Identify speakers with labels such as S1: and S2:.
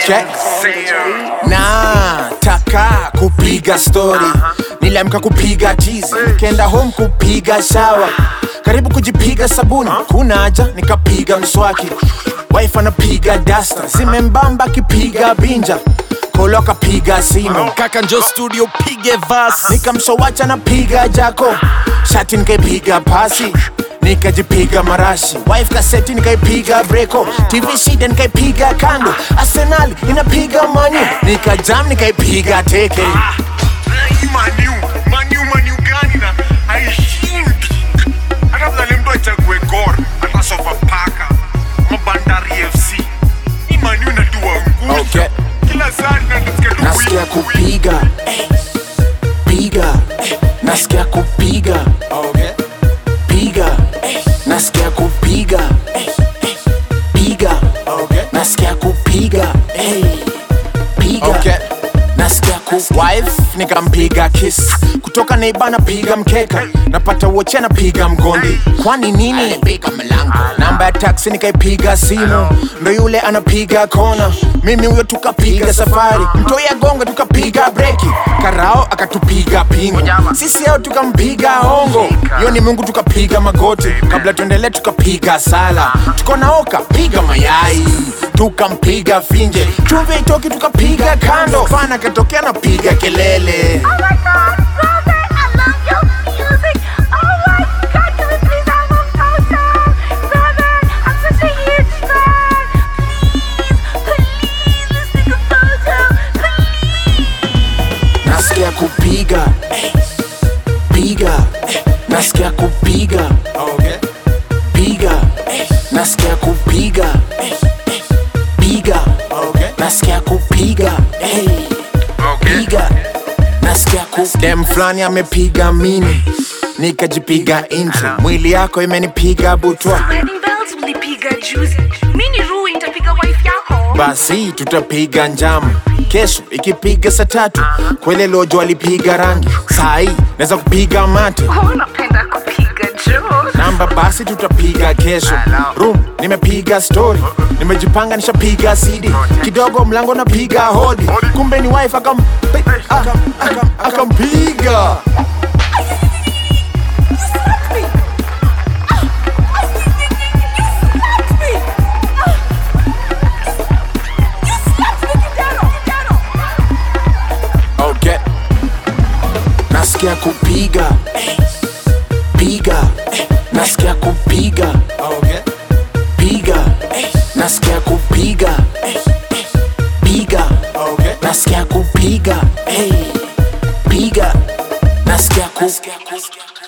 S1: Okay. Na taka kupiga story niliamka kupiga tizi nikaenda home kupiga shawa karibu kujipiga sabuni kuna haja nikapiga mswaki wife anapiga dasta zimembamba kipiga binja kolo akapiga simu
S2: kaka njo studio pige vas
S1: nikamsowacha napiga jako shati nikaipiga pasi nikajipiga marashi wife kaseti nikaipiga breko tv shida nikaipiga kando arsenal inapiga manyu nikajam nikaipiga teke
S3: Hii maniu maniu maniu gani na haishindi hata vile mtu achague gor hata sofapaka mabandari fc hii maniu inatuangusha
S1: Okay.
S3: kila saa tunasikia tu
S1: nasikia
S3: win, win.
S1: kupiga piga nasikia kupiga piga nasikia kupiga piga nasikia kupiga piga nasikia ku wife nikampiga kiss kutoka neiba napiga mkeka napata woche napiga mgondi kwani nini piga mlango namba ya taksi nikaipiga simu ndo yule anapiga kona mimi huyo tukapiga safari mtoya gonga tukapiga breki karao akatupiga pingo sisi ao tukampiga hongo yo ni mungu tukapiga magoti kabla tuendelee tukapiga sala tuko naoka piga mayai tukampiga finje chumvi itoki tukapiga kando fana katokea napiga kelele
S4: Oh my god, Robert, I love your music. Oh my god, can we please have a photo? Robert, I'm such a huge fan. Please, please, let's take a photo. Please.
S1: nasikia kupiga piga nasikia kupiga piga nasikia kupiga piga nasikia kupiga hey. piga nasikia ku dem fulani amepiga mini nikajipiga intro mwili yako imenipiga butwa
S5: Wedding bells ulipiga juzi mini ruu nitapiga wife yako
S1: basi tutapiga njama kesho ikipiga saa tatu kwele lojo alipiga rangi sahii naweza kupiga mate
S5: oh, napenda kupiga juu
S1: namba basi tutapiga kesho room nimepiga story nimejipanga nishapiga cd kidogo mlango napiga hodi kumbe ni wife akam akam- akam- akampiga okay nasikia kupiga piga nasikia kupiga piga nasikia kupiga piga nasikia kupiga hey. piga nasikia ku